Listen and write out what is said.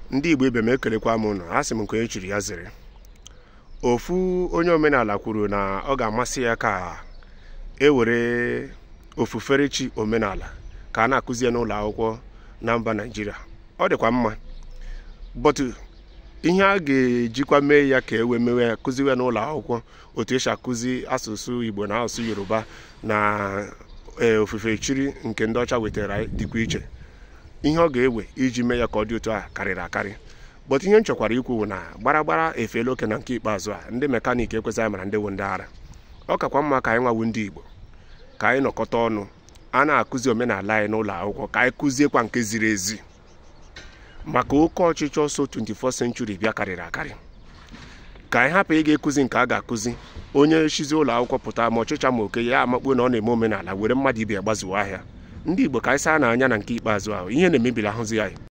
ndị igbo ibe m ekelekwa m ụnụ a sị m nke onye chiri ya zere ofu onye omenala kwuru na ọ ga-amasị ya ka e were ofufere omenala ka a na-akụzi ya n'ụlọ akwụkwọ na mba naijiria ọ dịkwa mma bọtụ ihe a ga-ejikwa mee ya ka e wee mewe ya kụziwe ya n'ụlọ akwụkwọ otu esi akụzi asụsụ igbo na asụsụ yoruba na ofufe chiri nke ndị ọcha wetara anyị dịkwa iche ihe ọ ga-ewe iji mee ya ka ọ dị otu a karịrị akarị bọtụ ihe m chọkwara ikwu bụ na gbaragbara efeela oke na nke ikpeazụ a ndị mekaniki ekwesịghị mara ndị wụ ndị ara ọ kakwa mma ka anyị nwawu ndị igbo ka anyị nọkọta ọnụ a na-akụzi omenala anyị n'ụlọ akwụkwọ ka anyị kụziekwa nke ziri ezi maka oke ọchịchọ so 24th century bịa karịrị akarị ka anyị hapụ ịga ekụzi nke a ga-akụzi onye chizi ụlọ akwụkwọ pụta ma ọchịcha ma oke ya amakpuo na ọ na-eme omenala were mmadụ ibe ya gbazuo ahịa ndị igbo ka anyị saa n'anya na nke ikpeazụ ahụ ihe na-emebiri ahụzi anyị